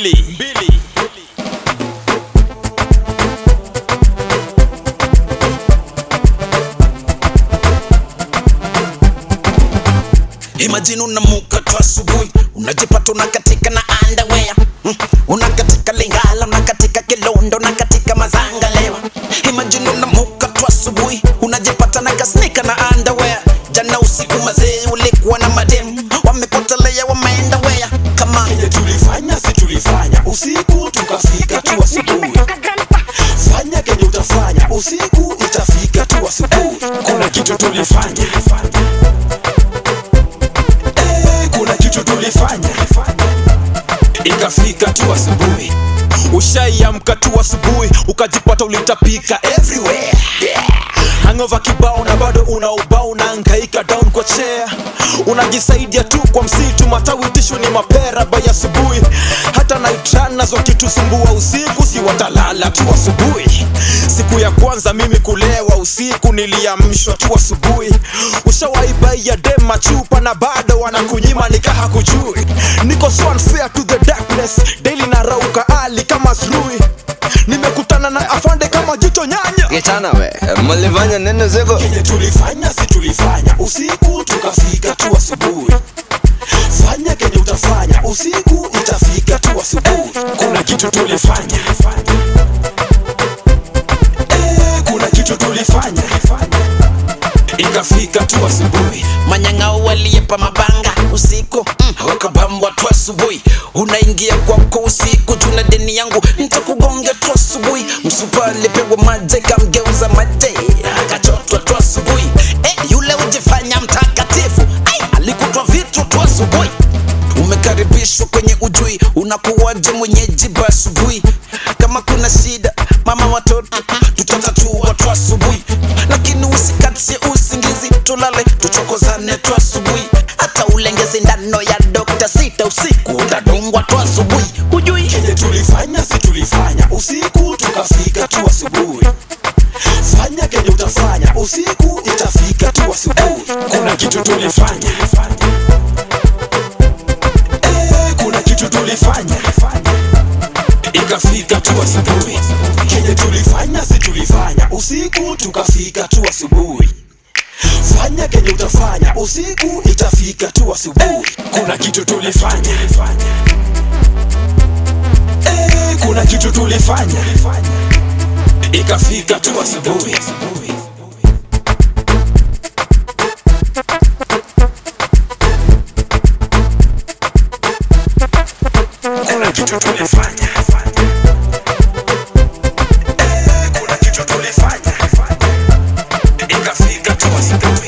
mbili mbili Imagine unamuka tu asubuhi unajipata unakatika na underwear mm. unakatika Lingala, unakatika Kilondo, unakatika Mazangalewa. Imagine unamuka tu asubuhi unajipata na kasnika na underwear. Jana usiku mazee ulikuwa na madem wamepotelea, wameenda wea kama Kenye tulifanya si tulifanya usiku tukafika tu asubuhi. Fanya kenye utafanya usiku itafika tu asubuhi. Kuna kitu tulifanya Eh, kuna kitu tulifanya ikafika tu asubuhi. ushaiamka tu asubuhi ukajipata ulitapika Everywhere hangova kibao na bado una ubao unaangaika down kwa chair unajisaidia tu kwa msitu matawi tishu ni mapera bai asubuhi hata naitran nazo kitusumbua usiku si watalala tu asubuhi siku ya kwanza mimi kulewa usiku niliamshwa tu asubuhi ushawaibai ya dema chupa na bado wanakunyima nikaha kujui niko so unfair to the darkness daily narauka ali kama srui nimekutana na afande kama jicho nyanya Kichana we, mlifanya nini siku? kenye tulifanya si tulifanya usiku tukafika tu asubuhi. Fanya kenye utafanya usiku itafika tu asubuhi. Kuna kitu tulifanya Eh, kuna kitu tulifanya ikafika tu asubuhi. manyang'au waliyepa mabanga usiku mm, wakabambwa tu asubuhi unaingia kwako usiku tuna deni yangu ntakugonga tu asubuhi msupa alipigwa maje kamgeuza maje akachotwa tu asubuhi eh, yule ujifanya mtakatifu ai alikutwa vitu tu asubuhi umekaribishwa kwenye ujui unakuwaje mwenyeji ba asubuhi kama kuna shida mama watoto tutatatua tu asubuhi lakini usikatie usingizi tulale tuchokozane tu asubuhi hata ulengezi ndano ya dokta sita usiku utadungwa tu asubuhi hujui Kenye tulifanya si tulifanya usiku tukafika tu asubuhi. Fanya kenye utafanya usiku itafika tu asubuhi. Kuna kitu tulifanya Eh, kuna kitu tulifanya ikafika tu asubuhi. Kenye tulifanya si tulifanya usiku tukafika tu asubuhi. Fanya kenye utafanya usiku itafika tu asubuhi. Kuna kitu tulifanya Eh, kuna kitu tulifanya ikafika tu asubuhi. Kuna kitu tulifanya Eh, kuna kitu tulifanya ikafika tu asubuhi.